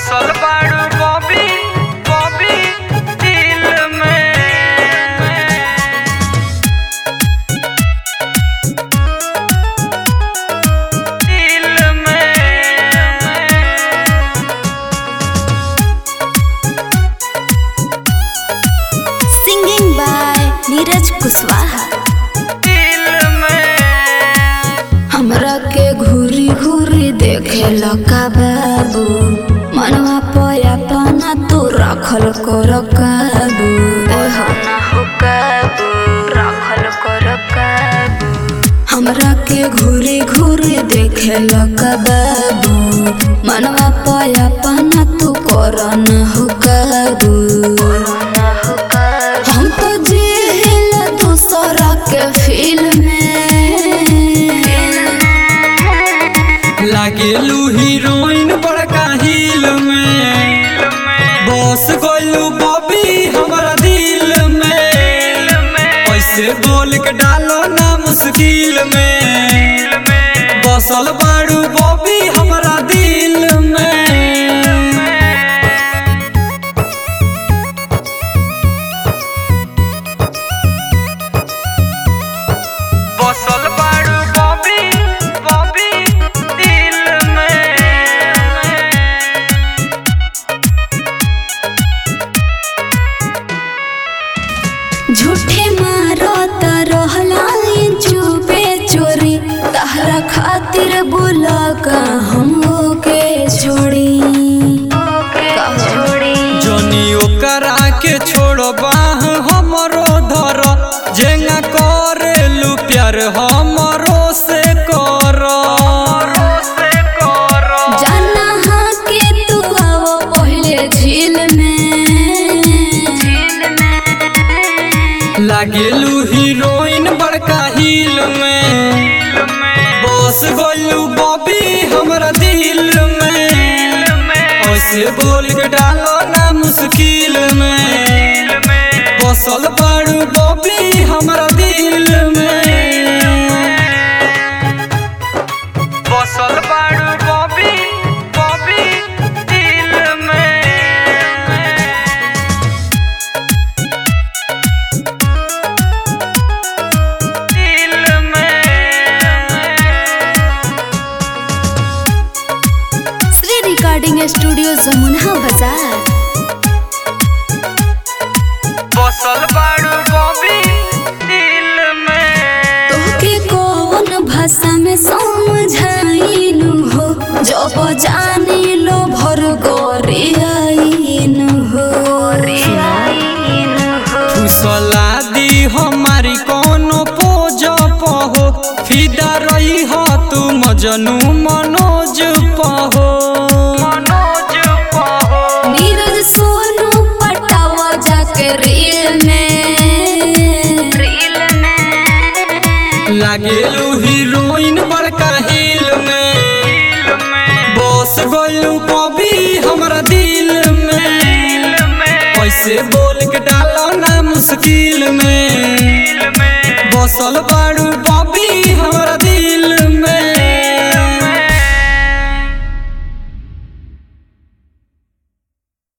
बसल बाड़ू Bobby Bobby दिल में दिल में सिंगिंग बाय नीरज कुशवाहा दिल में हमरा के घूरी घूरी देखे लका बाबू मनवा पया पाना तू रखल कर काबू ओहो ना हो काबू रखल कर काबू हमरा के घूरी घूरी देखे लका बाबू मनवा पया पाना तू कर न हो काबू हम तो जेल दूसरा के फिल्म में लागेलू हीरोइन बड़का हिल में बस गइलू बॉबी हमारा दिल में ऐसे बोल के डालो ना मुश्किल में बसल बाड़ू बॉबी हमारा दिल में बसल बाड़ू बॉबी बॉबी दिल में झूठे मारो रहला चुपे चोरी तहरा खातिर बुला का हम के छोड़ी छोड़ी जनी ओकरा के छोड़ो बाह हमरो धर जेंगा करेलू प्यार हमरो से कर से करो जाना हाँ के तू आओ पहले झील में लागेलू हीरोइन बड़का हिल में बस गोलू बॉबी हमरा दिल में ऐसे बोल के डालो ना मुश्किल में बसल बाड़ू बॉबी हमरा दिल में बसल बाड़ू बॉबी बॉबी दिल में दिल में श्री रिकॉर्डिंग स्टूडियो जमुना बाजार बसल बाड़ू बॉबी दिल में तोहके कौन भाषा में समझाइनु हो जब जानी लो भर गोरी आइनु हो फुसला दी हमारी कोनो पोज पहो फिदा रही हो तू मजनू मनोज पहो मनोज पहो नीरज सोनू पटावा जाके रील में रील में लागेलू हीरोइन बड़का हिल में दिल में बस गइलू कभी हमरा दिल में दिल में ऐसे बोल के डालो ना मुश्किल में दिल में बसल बाड़ू